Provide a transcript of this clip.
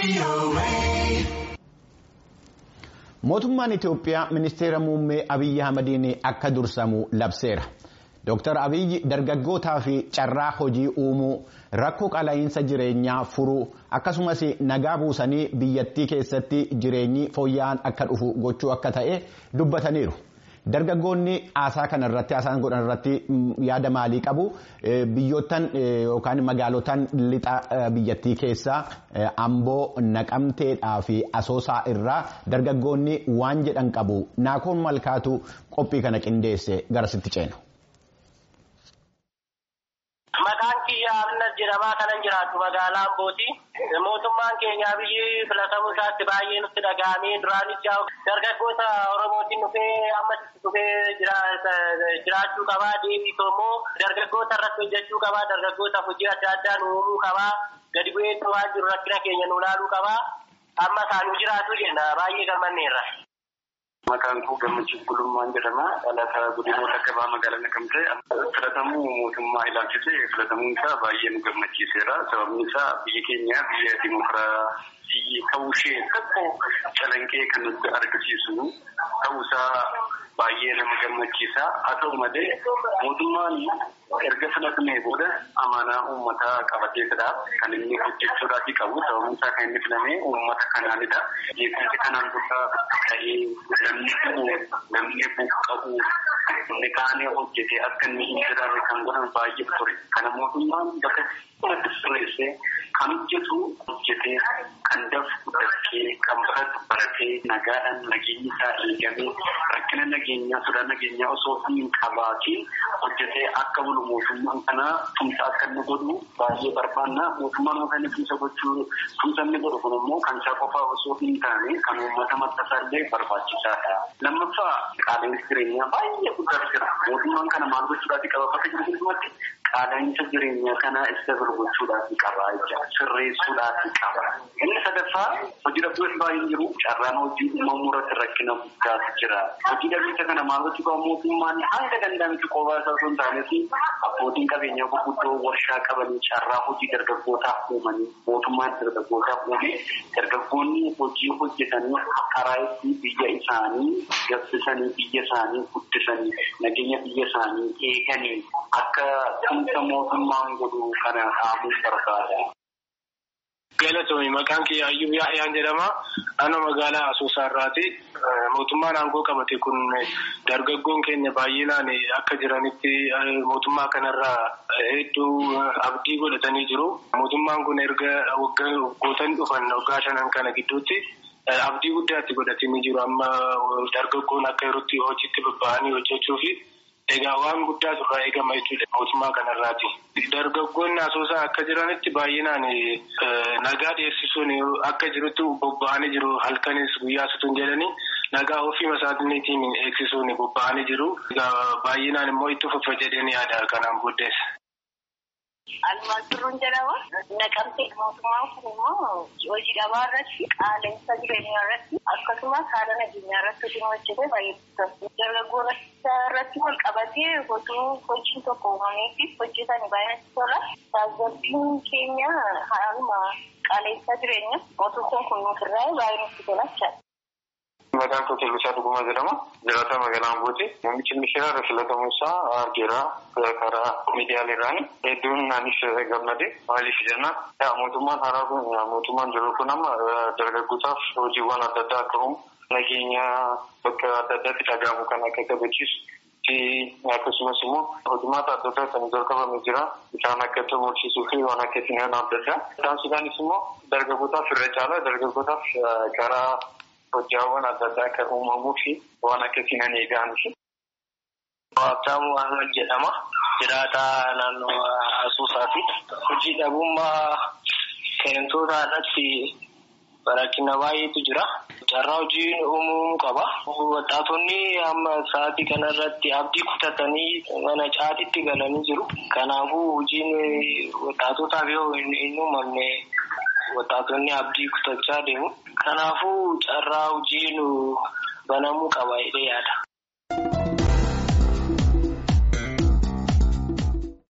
Mootummaan Itoophiyaa ministeera muummee Abiyyi Ahmadiin akka dursamu labseera. Dooktar Abiyyi dargaggootaa fi carraa hojii uumuu rakkoo qala'iinsa jireenyaa furuu akkasumas nagaa buusanii biyyattii keessatti jireenyi fooyya'aan akka dhufu gochuu akka ta'e dubbataniiru. Dargaggoonni haasaa kanarratti haasaan godhan irratti yaada maalii qabu? Biyyoottan yookaan magaalotaan lixa biyyattii keessaa Amboo, Naqamteedhaa fi Asoosaa irraa dargaggoonni waan jedhan qabu. Naakoon Malkaatu qophii kana qindeesse garasitti ceena. Maqaan kiyya Abna jedhamaa kanan jiraatu magaalaa Ambooti. Mootummaan keenya biyyi filatamuu isaatti baay'ee nutti dhaga'amee duraanis dargaggoota Oromootiin dhufee amma dhufee jiraachuu qabaa. Deebiisoo immoo dargaggoota irratti hojjechuu qabaa. Dargaggootaaf hojii adda addaa nu uumuu qabaa. Gadi bu'ee waan jiru rakkina keenya nu ilaaluu qabaa. Amma isaanuu jiraatu jenna baay'ee gammanneerra. Maqaan koo Gammachiis Gulummaan jedhama. Dhalataa godinoota gabaa magaalaa Naqamtee filatamuu mootummaa ilaalchisee filatamuun isaa baay'ee nu gammachiiseera. Sababni isaa biyyi keenya biyya dimokiraasii ta'uu ishee tokko calanqee kan nutti argisiisu ta'uusaa baay'ee nama gammachiisa. Haa ta'u malee mootummaan erga filatamee booda amanaa uummataa qabateetidha. Kan inni hojjechuudhaaf qabu sababni isaa kan inni filame uummata kanaanidha. Jeequmsi kanaan dura ta'ee namni dhumu namni buqqa'u namni kaanee hojjetee akka inni hin jiraanne kan godhan baay'ee ture. Kana mootummaan bakka itti sirreessee kan hojjetu hojjetee kan dafu dafkee kan baratu baratee nagaadhaan nageenyi isaa eegamee rakkina nageenyaa sodaa nageenyaa osoo hin qabaatiin hojjetee akka bulu mootummaan kana tumsa akka inni godhu baay'ee barbaanna. Mootummaan akka inni tumsa gochuu tumsa inni godhu kun immoo kan isaa qofaa osoo hin taane kan uummata maxxansaa illee barbaachisaadha. Lammaffaa qaala'insi jireenyaa baay'ee guddaa jira. Mootummaan kana maal gochuudhaaf qaba bakka jiru keessumatti qaala'insa jireenyaa kana isa gochuudhaaf qaba jecha sirreessuudhaaf qaba. Inni sadaffaa hojii dhabduu baay'een jiru carraan hojii uumamuu irratti rakkina guddaatu jira. Hojii dhabdicha kana maal gochuu qaba mootummaan hanga danda'ametti qofaa isaa osoo hin taanes abbootiin qabeenyaa gurguddoo warshaa qabanii carraa hojii dargaggootaaf uumanii mootummaan dargaggootaaf uumee dargaggoonni hojii hojjetanii karaa itti biyya isaanii gabbisanii biyya isaanii guddisanii nageenya biyya isaanii eeganii akka tumsa mootummaan godhu kana dhaamuu barbaada. Galatoomii maqaan kiyya Ayyub Yaa'iyaan jedhama. Naannoo magaalaa Asoosaa irraati. Mootummaan aangoo qabate kun dargaggoon keenya baay'inaan akka jiranitti mootummaa kanarraa hedduu abdii godhatanii jiru. Mootummaan kun erga waggoottan dhufan waggaa shanan kana gidduutti abdii guddaatti godhatanii jiru. Amma dargaggoon akka yerootti hojiitti bobba'anii hojjechuu fi egaa waan guddaa irraa eegama jechuudha mootummaa kanarraati. Dargaggoonni asoosaa akka jiranitti baay'inaan nagaa dhiyeessisuun akka jirutti bobba'anii jiru halkanis guyyaa sutuun jedhanii nagaa ofii masaatiniitiin eegsisuun bobba'anii jiru. Baay'inaan immoo itti fufa jedhanii yaada kanaan booddees. Almaan Turruun jedhama. Naqamtee mootummaan kun immoo hojii dhabaa irratti qaala'insa jireenyaa irratti akkasumas haala nageenyaa irratti hojii hojjetee baay'ee guddaa. Dargaggoo irratti wal qabatee osoo hojiin tokko uumameefi hojjetanii baay'inatti tola. Tasgabbiin keenya haaluma qaala'insa jireenyaa mootummaan kun nuuf irraa baay'ee nutti tola. Maqaan koo Kellisaa Dhugumaa jedhama. Jiraataa magaalaa Ambooti. Namichi misheera filatamuu isaa argeera karaa miidiyaaleerraani. Hedduun anis gammade. Maaliif jenna mootummaan haaraa kun mootummaan jiru kun amma dargaggootaaf hojiiwwan adda addaa akka uumu nageenya bakka adda addaatti dhaga'amu kan akka kabachiisu fi akkasumas immoo hojimaata adda addaa kan jalqabame jira. Isaan akka tumursiisuu fi waan akka sinaan adda addaa. Isaan sudaanis immoo dargaggootaaf irra caala dargaggootaaf karaa hojiiwwan adda addaa akka uumamuu fi waan akka sinan eega'aniif. Waabtaamuu Ahmed jedhama. Jiraataa naannoo Asoosaati. Hojii dhabummaa seentoota irratti rakkina baay'eetu jira. Carraa hojii uumuu qaba. Waxaatonni amma sa'aatii kanarratti abdii kutatanii mana caatiitti galanii jiru. Kanaafuu hojiin waxaatotaaf yoo hin uumamne waxaatonni abdii kutachaa deemu. Kanaafuu carraa hojii nu banamuu qaba jedhee yaada.